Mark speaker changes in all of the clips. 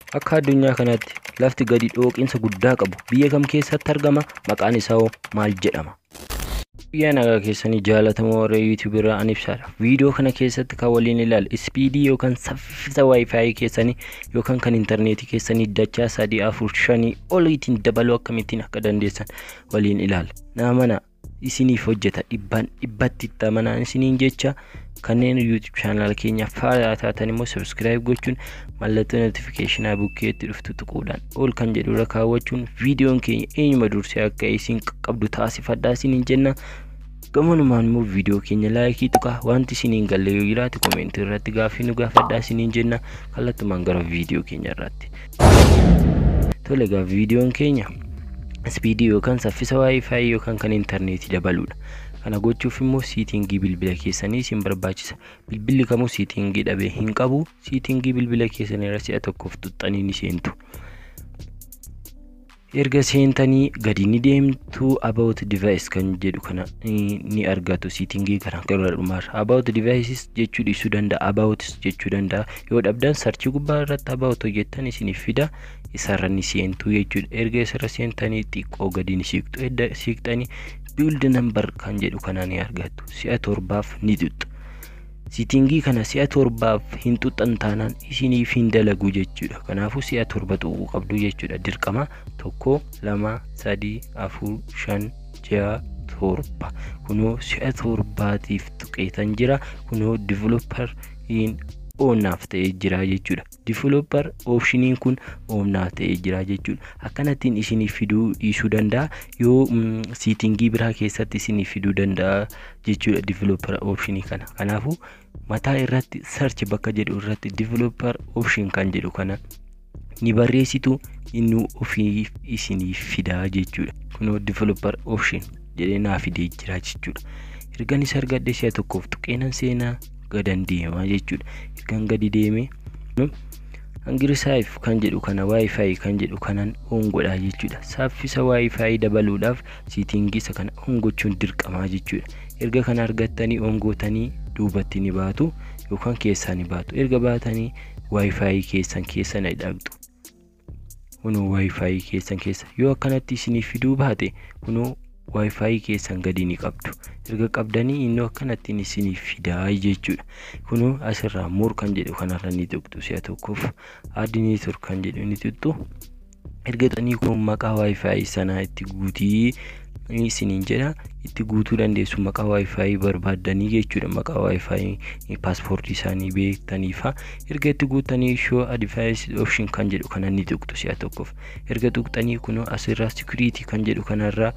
Speaker 1: Akka addunyaa kanaatti lafti gadi dhooqinsa guddaa qabu biyya kam keessatti argama? Maqaan isaa hoo maal jedhama? Biyya nagaa keessanii jaalatamoo warra YouTube irraa an ibsaadha. Viidiyoo kana keessatti kan waliin ilaalu ispiidii yookaan saffisa waayifaayi keessanii yookaan kan intarneetii keessanii dachaa sadii afur shanii oliitiin dabaluu akkamittiin akka dandeessan waliin ilaala. Naamana isiniif hojjeta dhibbaan dhibbatti itti amanaan isiniin jecha kanneen YouTube chaanaal keenya faayaa taatan immoo subscribe gochuun mallattoo notifiikeeshinaa bukkeetti dhuftu tuquudhaan ol kan jedhu irra kaawwachuun viidiyoon keenya eenyuma dursee akka isin qaqqabdu taasifadhaa isiniin jenna. Gamanumaan immoo viidiyoo keenya laayikii tuqaa wanti isiniin galle yoo jiraate koomentii irratti gaaffii nu gaafadhaa isiniin jenna kallattumaan gara viidiyoo keenya irratti. Tole egaa viidiyoon keenya ispiidii yookaan saffisa waayifaayi yookaan kan intarneetii dabaluudha. Kana gochuuf immoo siitingii bilbila keessanii isin barbaachisa. Bilbilli kamuu siitingii dhabee hin qabu. Siitingii bilbila keessanii irra si'a tokkoof tuxxanii ni seentu. Erga seentanii gadi ni deemtu about device kan jedhu kana ni argatu siitingii kana gara dhumaarra. About devices jechuu dhiisuu danda'a. About jechuu danda'a. Yoo dhabdan sarchii gubbaa irratti about hojjettan isiniif fida. Isarra ni seentu jechuudha. Erga isarra seentanii xiqqoo gadi ni siqtu. Edda siqxanii build number kan jedhu kana ni argattu. Si'a torbaaf ni tuxxu. Siitingii kana si'a torbaaf hin tuxxan taanaan isiniif hin dalagu jechuudha. Kanaafuu si'a torba tuquu qabdu jechuudha. Dirqama tokko, lama, sadii, afur, shan, ja'a, torba. Kunoo si'a torbaatiif tuqeetan jira. Kunoo developer oomnaaf ta'ee jira jechuudha. Developer oopshiniin kun oomnaaf ta'ee jira jechuudha. Akkanattiin isiniif fiduu dhiisuu danda'a yoo siitingii biraa keessatti isiniif fiduu danda'a jechuudha developer oopshinii kana. Kanaafuu mataa irratti search bakka jedhu irratti developer option kan jedhu kana ni barreessitu inni ofiif isiniif fidaa jechuudha. Kunoo developer option jedhee naa fidee jira jechuudha. Ergan isa argadhe si'a tokkoof tuqeenan seenaa gadan deemaa jechuudha. Ergan gadi deemee hangirisaayif kan jedhu kana waayifaayi kan jedhu kanan oon godhaa jechuudha. Saffisa waayifaayi dabaluudhaaf siitingii isa kana oon gochuun dirqamaa jechuudha. Erga kana argattanii oon gootanii duubatti ni baatu yookaan keessaa ni baatu. Erga baatanii waayifaayi keessan keessa ni dhaqxu. Kunoo waayifaayi keessan keessa yoo akkanatti isiniif fiduu baate kunoo waayifaayi keessan gadi ni qabdu. Erga qabdanii innoo akkanattiin isiniif fidaa jechuudha. Kunoo asirraa moor kan jedhu kanarra ni tuqxu si'a tokkoof aadiniitur kan jedhu ni tuqxu. Erga xanii kun maqaa waayifaayi sanaa itti guutii isiniin jedha. Itti guutuu dandeessu maqaa waayifaayi barbaaddanii jechuudha. Maqaa waayifaayi paaspoortii isaanii beektaniifa. Erga itti guutanii shoo advaayis option kan jedhu kana ni tuqxu si'a tokkoof. Erga tuqxanii kunoo asirraa sikiriitii kan jedhu kanarraa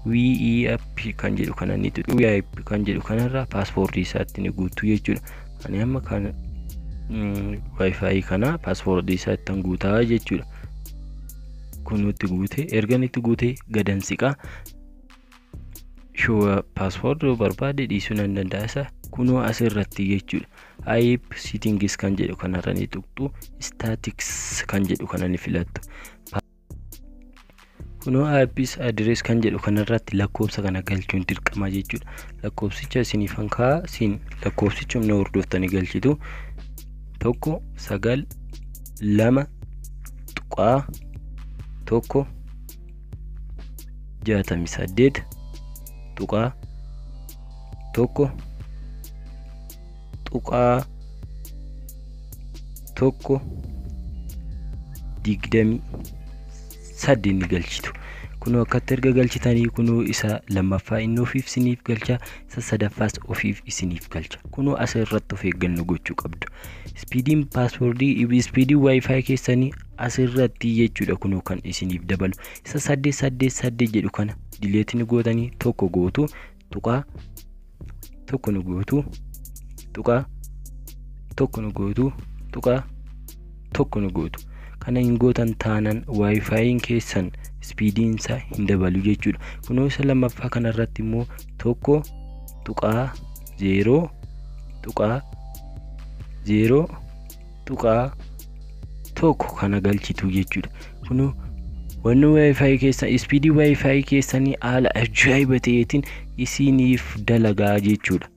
Speaker 1: WEAP kan jedhu kana ni tuqxu. WEAP kan jedhu kanarraa paaspoortii isaatti ni guutu jechuudha. Ani amma kan waayifaayi kana paaspoortii isaatti kan guutaa jechuudha. Kun itti guute ergan itti guute gadan siqaa. Shoo paaspoortii barbaade dhiisuu nan danda'a isa kunoo asirratti jechuudha. IEP settings kan jedhu kanarra ni tuqxu. Statics kan jedhu kana ni filattu. Kunoo IPs address kan jedhu kanarratti lakkoofsa kana galchuun dirqama jechuudha. Lakkoofsicha isiniifan kaa'aa isin lakkoofsicha humna hordoftanii galchitu. Tokko sagal lama tuqaa tokko jaatamii saddeet tuqaa tokko tuqaa tokko digdamii saddeet ni galchitu. Kunoo akkatti erga galchitanii kunoo isa lammaffaa inni ofiif isiniif galcha isa sadaffaas ofiif isiniif galcha. Kunoo asirratti of eeggannoo gochuu qabdu. Ispiidiin paaspoortii ispiidiin waayifaayi keessanii asirratti jechuudha kunoo kan isiniif dabalu. Isa saddeet saddeet saddeet jedhu kana dileetii gootanii tokko gootu tuqaa tokko nu gootu tuqaa tokko nu gootu tuqaa tokko nu gootu. Kana hin gootan taanaan waayifaayiin keessan ispiidiin isaa hin dabalu jechuudha. Kunoo isa lammaffaa kanarratti immoo tokko tuqaa zeeroo tuqaa zeeroo tuqaa tokko kana galchitu jechuudha. Kunoo wanni waayifaayi keessan ispiidii waayifaayi keessanii haala ajaa'iba ta'eetiin isiniif dalagaa jechuudha.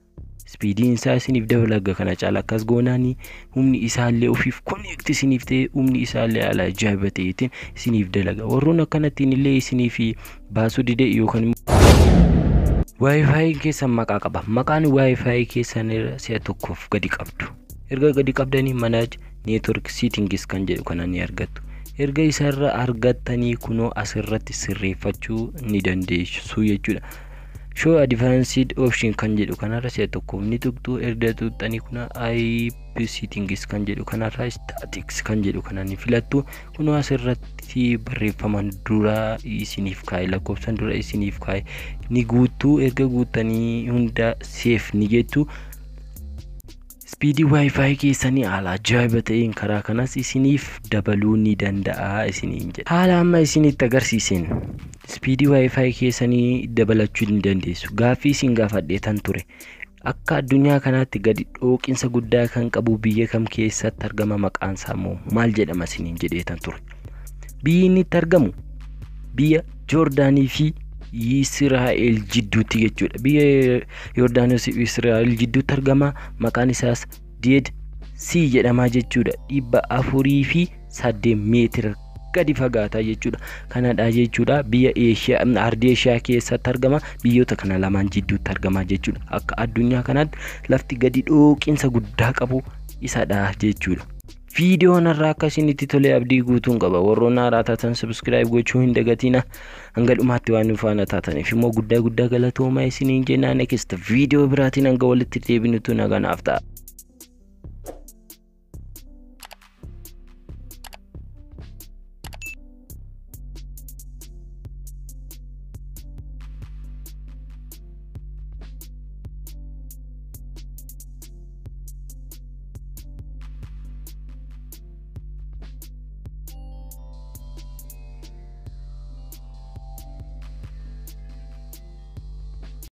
Speaker 1: Spiidiin isaa isiniif dabalaga kana caala akkas goonaanii humni isaallee ofiif koneekti isiniif ta'e humni isaallee ala ajaa'iba ta'eetiin isiniif dalaga. Warroon akkanattiin illee isiniif baasuu dide yookaan Waayifaayiin keessan maqaa qaba. Maqaan waayifaayi keessan si'a tokkoof gadi qabdu. Erga gadi qabdanii manaj neetwork siitingis kan jedhu kana ni argattu. Erga isarra argattanii kunoo asirratti sirreeffachuu ni dandeessu jechuudha. Show advanced option kan jedhu kanarra si'a tokkoof ni tuqxu erga tuqxanii kuna IP settings kan jedhu kanarra statics kan jedhu kana ni filattu kunoo asirratti barreeffaman dura isiniif kaa'e lakkoofsan dura isiniif kaa'e ni guuttu erga guuttanii hunda seef ni jettu. Spiidii waayifaayi keessanii haala ajaa'iba ta'een karaa kanas isiniif dabaluu ni danda'a isiniin jedha. Haala amma isinitti agarsiisen spiidii waayifaayi keessanii dabalachuu ni dandeessu. Gaaffii isin gaafadheetan ture. Akka addunyaa kanaatti gadi dhooqinsa guddaa kan qabu biyya kam keessatti argama maqaan isaa immoo maal jedhama isiniin jedheetan ture. Biyyi inni itti argamu biyya Joordaanii fi Israa'el jidduutti jechuudha. Biyya Yordaanos fi Israa'el jidduutti argama. Maqaan isaas Deed Sii jedhamaa jechuudha. Dhibba afurii fi saddeet meetira gadi fagaataa jechuudha. Kanadha jechuudha. Biyya Eeshiyaa, Ardii Eeshiyaa keessatti argama. Biyyoota kana lamaan jidduutti argama jechuudha. Akka addunyaa kanaatti lafti gadi dhooqinsa guddaa qabu isadha jechuudha. Viidiyoon irraa akka isinitti tolee abdii guutuun qaba. Warroon haaraa taatan sabiskiraayib gochuu hin dagatina. Hanga dhumaatti waan nu faana taataniif immoo guddaa guddaa galatoomaa isiniin jennaan next viidiyoo biraatiin hanga walitti deebinutu naganaaf ta'a.